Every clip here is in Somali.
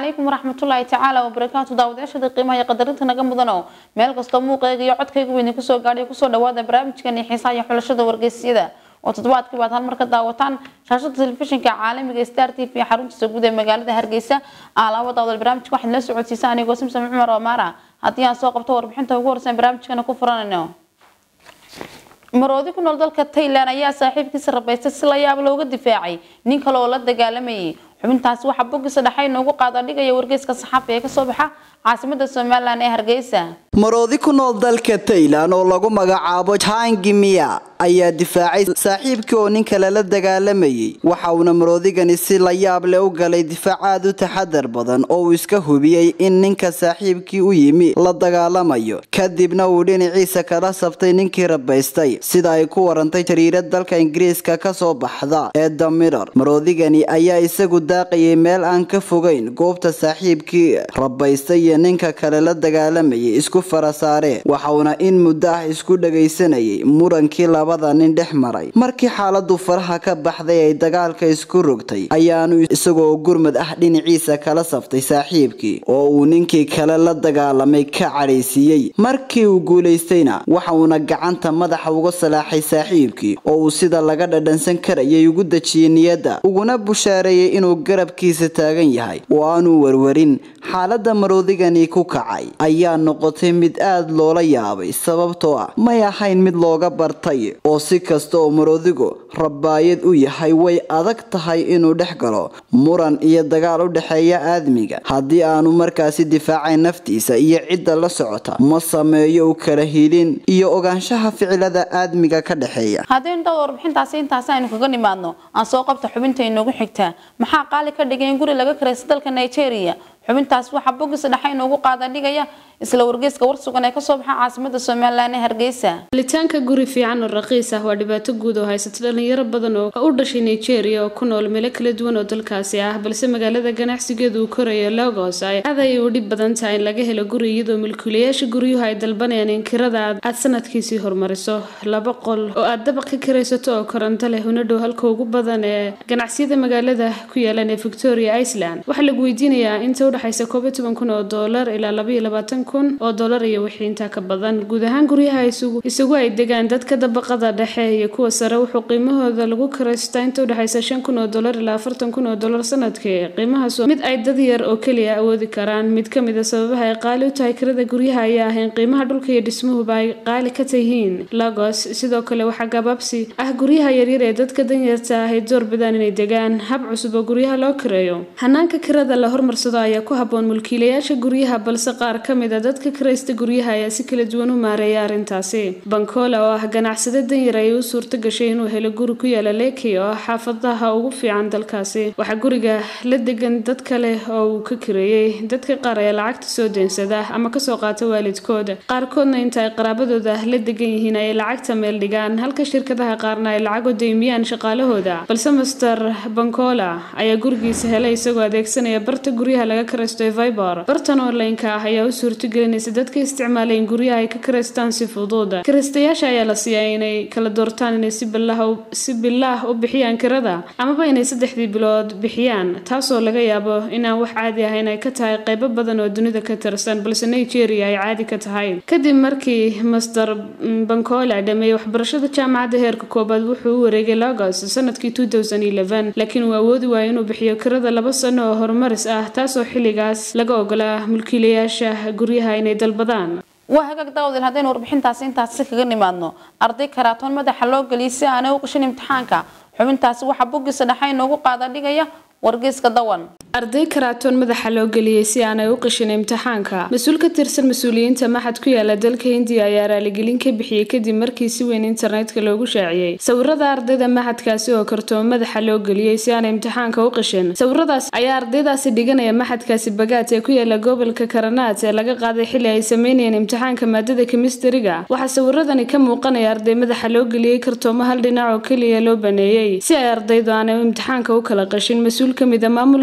calaykum waraxmatullaahi tacaala wabarakaatu daawadayaashada qiimaha iyo qadarinta naga mudano meel kastoo muuqeega iyo codkayga weyn kusoo gaadhay kusoo dhawaada barnaamijkani xiisaha iyo xulashada wargeysyada oo toddobaadkii baad hal mar ka daawataan shaashada telefishinka caalamiga star t v xaruntiisa guud ee magaalada hargeysa alaaba daawdal barnaamijka waxaad la socodsiisa anigoo simsam cumar omaara haddii aan soo qabto warbixinta ugu horeysan barnaamijkana ku furanayno maroodi ku nool dalka taylan ayaa saaxiibkiisa rabaystay si la yaab looga difaacay nin kale oo la dagaalamayay xubintaasi waxaa boggiisa dhexay noogu qaada dhigaya wargeyska saxaafi ee kasoo baxa caasimada somalilan ee hargeysa maroodi ku nool dalka taylan oo lagu magacaabo jangimiya ayaa difaacay saaxiibkii oo nin kale la dagaalamayay waxa uuna maroodigani si la yaab leh u galay difaac aad u taxadar badan oo uu iska hubiyey in ninka saaxiibkii u yimi la dagaalamayo kadibna uu dhinaciisa kala sabtay ninkii rabaystay sida ay ku warantay jariirad dalka ingiriiska kasoo baxda ee the mirror maroodigani ayaa isagu daaqayay meel aan ka fogeyn goobta saaxiibkii rabaystay iyo ninka kale la dagaalamayay isku farasaareen waxauna in muddo ah isku dhagaysanayay murankii labada nin dhex maray markii xaaladu faraha ka baxday ay dagaalka isku rogtay ayaanu isagoo gurmad ah dhinaciisa kala saftay saaxiibkii oo uu ninkii kale la dagaalamay ka cadhaysiiyey markii uu guulaystayna waxauna gacanta madaxa uga salaaxay saaxiibkii oo uu sida laga dhadhansan karayay ugu dejiyey niyadda uguna bushaareeyey inuu garabkiisa taagan yahay oo aanuu warwarin xaalada maroodigani ku kacay ayaa noqotay mid aad loola yaabay sababtoo ah may ahayn mid looga bartay oo si kasta oo maroodigu rabaayad u yahay way adag tahay inuu dhex galo muran iyo dagaal u dhexeeya aadmiga haddii aanu markaasi difaacayn naftiisa iyo cidda la socota ma sameeyo u kala hilin iyo ogaanshaha ficilada aadmiga ka dhexeeya haddaynu dad warbixintaasi intaasi aynu kaga nimaadno aan soo qabta xubinta inoogu xigtaa maxaa qaali ka dhigay in guri laga karaysa dalka nigeria xubintaas waxaa boggiisa dhexa inoogu qaada dhigaya isla wargeyska warsugan ee kasoo baxa caasimada somalilan ee hargeysa helitaanka guri fiican oo raqiis ah waa dhibaato guud oo haysata dhalinyaro badan oo u dhashay nigeria oo ku nool meelo kala duwan oo dalkaasi ah balse magaalada ganacsigeedu uu korayo lagos ay aad ayay u dhib badan tahay in laga helo guri iyadoo milkiilayaasha guryuhu ay dalbanayaan in kirada aad sanadkiisii hormariso laba qol oo aad dabaq ka kiraysato oo koronto leh una dhow halka ugu badan ee ganacsiyada magaalada ku yaalan ee victoria iceland waxaa lagu weydiinayaa inta udhexaysa koob iyo toban kun oo doolar ilaa labaiyo labaatan kun oo doolar iyo wixii intaa ka badan guud ahaan guryaha isugu isagu ay degaan dadka dabaqada dhexe iyo kuwa sare wuxuu qiimahooda lagu karaystaa inta udhexaysa shan kun oo doolar ilaa afartan kun oo doolar sanadkii qiimahaas mid ay dad yar oo keliya awoodi karaan mid ka mid a sababaha ay qaali u tahay kirada guryaha ayaa ah in qiimaha dhulka iyo dhismuhuba ay qaali ka tayihiin lagos sidoo kale waxaa gabaabsi ah guryaha yaryar ee dadka danyarta ah ay door bidaan inay degaan hab cusub oo guryaha loo kireeyo hanaanka kirada la hormarsado ayaa ku haboon mulkiilayaasha guryaha balse qaar ka mid a dadka kiraysta guryaha ayaa si kala duwan u maareeya arrintaasi bankola oo ah ganacsade danyar ayay u suurto gashay inuu helo guri ku yaala leki oo ah xaafadaha ugu fiican dalkaasi waxaa guriga la degan dad kale oo uu ka kireeyey dadka qaar ayaa lacagta soo deensada ama kasoo qaata waalidkooda qaarkoodna inta ay qaraabadooda la degan yihiin ayay lacagta meel dhigaan halka shirkadaha qaarna ay lacag u deymiyaan shaqaalahooda balse master bankola ayaa gurigiisa helay isagoo adeegsanaya barta guryaha laga karaysto ee viber bartan online-ka ah ayaa u suurtagelinaysa dadka isticmaalay in guryaha ay ka karaystaan si fudud kiraystayaasha ayaa la siiyaa inay kala doortaan inay si bilaah si bilaah u bixiyaan kirada amaba inay saddexdii bilood bixiyaan taasoo laga yaabo inaan wax caadi ahayn ay ka tahay qeybo badan oo dunida ka tirsan balse nigeria ay caadi ka tahay kadib markii master bankola dhameeyey waxbarashada jaamacadda heerka koobaad wuxuu u wareegay lagos sanadkii laakiin uu awoodi waayo inuu bixiyo kirada laba sano oo horumaris ah taasoo xilligaas laga ogolaa mulkiilayaasha guryaha inay dalbadaan waa hagaag daawdil haddaynu warbixintaasi intaasi kaga nimaadno arday karaatoon madaxa loo geliyay si aanay u qishin imtixaanka xubintaasi waxaa boggiisa dhexa inoogu qaada dhigaya wargeyska dawan arday karaatoon madaxa loo geliyey si aanay u qishin imtixaanka mas-uul ka tirsan mas-uuliyiinta maxad ku yaala dalka hindiya ayaa raaligelin ka bixiyey kadib markii si weyn internetka loogu shaaciyey sawirada ardayda maxadkaasi oo kartoon madaxa loo geliyey si aanay imtixaanka u qishin sawiradaas ayaa ardaydaasi dhiganaya maxadkaasi bagaat ee ku yaala gobolka karanaat ee laga qaaday xili ay sameynayeen imtixaanka maadada kemistariga waxaa sawiradani ka muuqanaya arday madaxa loo geliyey kartoomo hal dhinac oo keliya loo baneeyey si ay ardaydu aanay imtixaanka u kala qashin mas-uul ka mid a maamulka maxad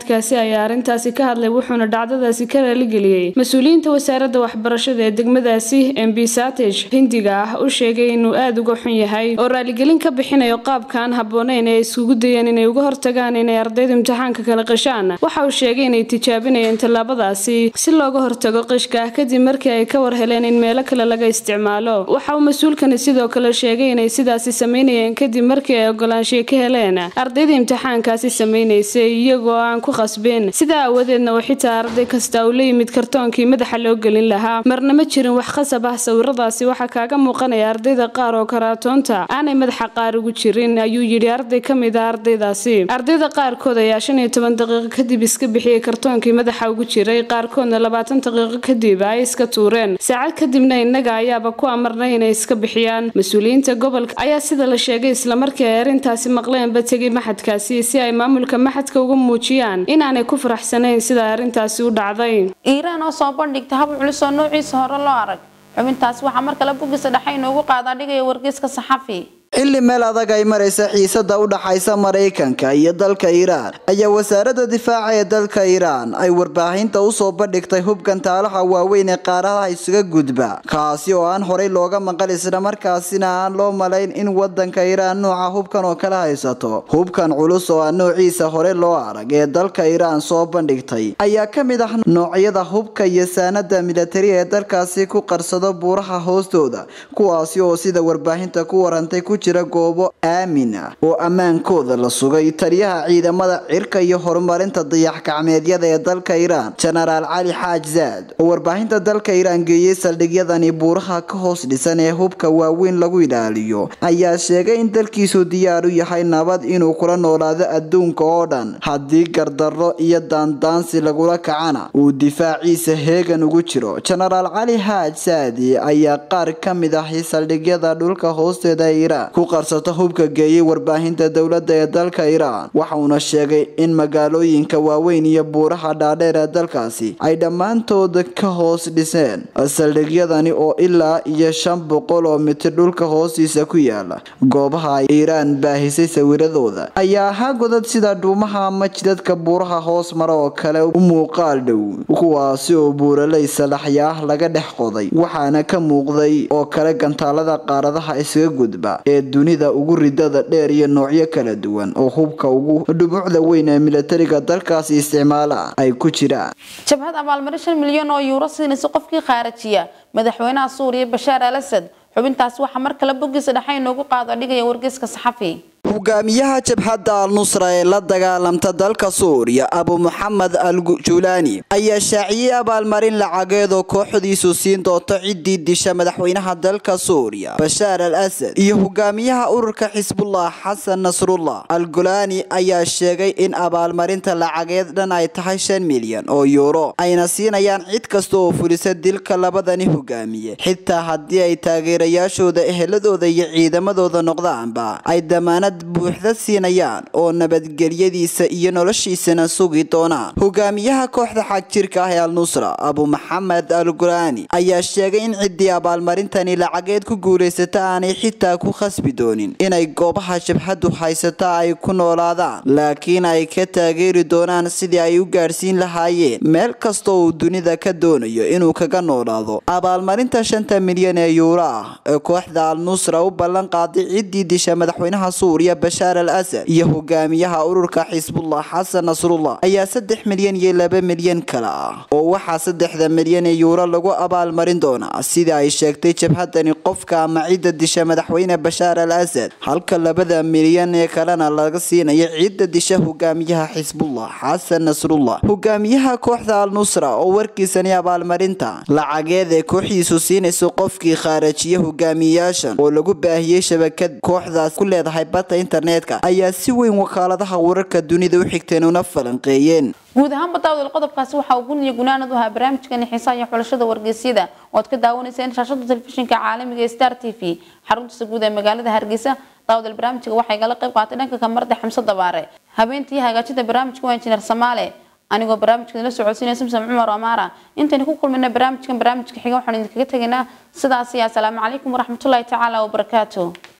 maxadkaasi ayaa arrintaasi ka hadlay wuxuuna dhacdadaasi ka raaligeliyey mas-uuliyiinta wasaaradda waxbarashada ee degmadaasi mb satej hindiga ah u sheegay inuu aada uga xun yahay oo raaligelin ka bixinayo qaabkaan habbooneyn ee iskugu dayeen inay uga hortagaan inay ardaydu imtixaanka kala qishaan waxa uu sheegay inay tijaabinayeen tallaabadaasi si looga hortago qishka kadib markii ay ka war heleen in meelo kale laga isticmaalo waxa uu mas-uulkani sidoo kale sheegay inay sidaasi sameynayeen kadib markii ay ogolaanshiya ka heleen ardayda imtixaankaasi sameynaysay iyagoo aan ku qasbin sidaa aawadeedna oo xitaa arday kasta uu la yimid kartoonkii madaxa loo gelin lahaa marna ma jirin wax khasab ah sawiradaasi waxaa kaaga muuqanaya ardayda qaar oo karaatoonta aanay madaxa qaar ugu jirin ayuu yidhi arday ka mid a ardaydaasi ardayda qaarkood ayaa shan iyo toban daqiiqo kadib iska bixiyey kartoonkii madaxa ugu jiray qaarkoodna labaatan daqiiqo kadib ay iska tuureen saacad kadibna innaga ayaaba ku amarnay inay iska bixiyaan mas-uuliyiinta gobolka ayaa sida la sheegay islamarkii ay arrintaasi maqleenba tegay maxadkaasi si ay maamulka maxadka uga muujiyaan inaanay ku faraxsanayn sida arrintaasi u dhacday iiraan oo soo bandhigta hab culus oo noociisa hore loo arag xubintaasi waxaa mar kale bugisa dhexe inoogu qaadaa dhigaya wargeyska saxafi xilli meel adag ay maraysa xiisada u dhaxaysa maraykanka iyo dalka iiraan ayaa wasaaradda difaaca ee dalka iiraan ay warbaahinta usoo bandhigtay hubkan taalaha waaweyn ee qaaradaha isuga gudba kaasi oo aan horey looga maqal islamarkaasina aan loo malayn in wadanka iiraan nooca hubkan oo kala haysato hubkan culus oo aan noociisa hore loo arag ee dalka iiraan soo bandhigtay ayaa ka mid ah noocyada hubka iyo saanada militari ee dalkaasi ku qarsado buuraha hoostooda kuwaasi oo sida warbaahinta ku warantay ku jira goobo aamin ah oo ammaankooda la sugay taliyaha ciidamada cirka iyo horumarinta dayax-gacmeedyada ee dalka iiraan jenaraal cali xaaj zaad oo warbaahinta dalka iiraan geeyey saldhigyadani buuraha ka hoos dhisan ee hubka waaweyn lagu ilaaliyo ayaa sheegay in dalkiisu diyaar u yahay nabad inuu kula noolaado adduunka oo dhan haddii gardarro iyo daandaansi lagula kacana uu difaaciisa heegan ugu jiro jenaraal cali xaaj saadi ayaa qaar ka mid ahi saldhigyada dhulka hoosteeda ee iiraan ku qarsata hubka geeyey warbaahinta dowladda ee dalka iiraan waxauna sheegay in magaalooyinka waaweyn iyo buuraha dhaadheer ee dalkaasi ay dhammaantooda ka hoos dhiseen saldhigyadani oo ilaa iyo shan boqol oo mitir dhulka hoostiisa ku yaala goobaha ay iiraan baahisay sawiradooda ayaa ahaa godad sida dhuumaha ama jidadka buuraha hoos mara oo kale u muuqaal dhow kuwaasi oo buuraley salaxya ah laga dhex qoday waxaana ka muuqday oo kale gantaalada qaaradaha isaga gudba ee dunida ugu ridada dheer iyo noocyo kala duwan oo hubka ugu dhumucda weyn ee militariga dalkaasi isticmaala ay ku jiraan jabhad abaalmarin shan milyan oo yuuro siinaysa qofkii khaarajiya madaxweynaha suuriya bashaar al asad xubintaasi waxaa mar kale bogiisa dhexe inoogu qaado dhigaya wargeyska saxafi hogaamiyaha jabhadda al-nusra ee la dagaalamta dalka suuriya abu muxamed al julaani ayaa shaaciyey abaalmarin lacageed oo kooxdiisu siin doonto ciddii disha madaxweynaha dalka suuriya bashaar al asad iyo hogaamiyaha ururka xisbullah xasan nasrullah al gulaani ayaa sheegay in abaalmarinta lacageed dhan ay tahay shan milyan oo yuuro ayna siinayaan cid kasta oo fulisa dilka labadani hogaamiye xitaa haddii ay taageerayaashooda eheladooda iyo ciidamadooda noqdaanba ay damaanad buuxda siinayaan oo nabadgelyadiisa iyo noloshiisana sugi doonaan hogaamiyaha kooxda xagjirka ah ee al-nusra abu maxamed al gulaani ayaa sheegay in ciddii abaalmarintani lacageed ku guulaysata aanay xitaa ku khasbi doonin inay goobaha jabhadu haysata ay ku noolaadaan laakiin ay ka taageeri doonaan sidii ay u gaadhsiin lahaayeen meel kastoo uu dunida ka doonayo inuu kaga noolaado abaalmarinta shanta milyan ee yuuro ah ee kooxda al-nusra u ballan qaaday ciddii disha madaxweynaha suuriya bashaar al asad iyo hogaamiyaha ururka xisbullah xasan nasrullah ayaa saddex milyan iyo laba milyan kale ah oo waxaa saddexda milyan ee yuuro lagu abaalmarin doonaa sida ay sheegtay jabhadani qofka ama cidda disha madaxweyne bashaar al asad halka labada milyan ee kalena laga siinayo cidda disha hogaamiyaha xisbullah xasan nasrullah hogaamiyaha kooxda al-nusra oo warkiisani abaalmarinta lacageed ee kooxdiisu siinayso qofkii khaarajiya hogaamiyayaashan oo lagu baahiyey shabakad kooxdaas ku leedahay bata internetka ayaa si weyn wakaaladaha wararka dunida u xigteen una falanqeeyeen guud ahaanba daawdal qodobkaasi waxa uu gun iyo gunaanad u ahaa barnaamijkani xiisaha iyo xulashada wargeysyada ood ka daawanayseen shaashada telefishinka caalamiga ee star t v xaruntiisa guud ee magaalada hargeysa daawdal barnaamijka waxay gala qayb qaatay dhanka kamarda xamse dabaare habeentii hagaajinta barnaamijka waa injineer samaale anigoo barnaamijka la socodsiinaya samsam cumar amaara intaynu ku kulmina barnaamijkan barnaamijka xiga waxaan idinkaga tegaynaa sidaas iyo asalaamu calaykum waraxmatullaahi tacaala wabarakaatu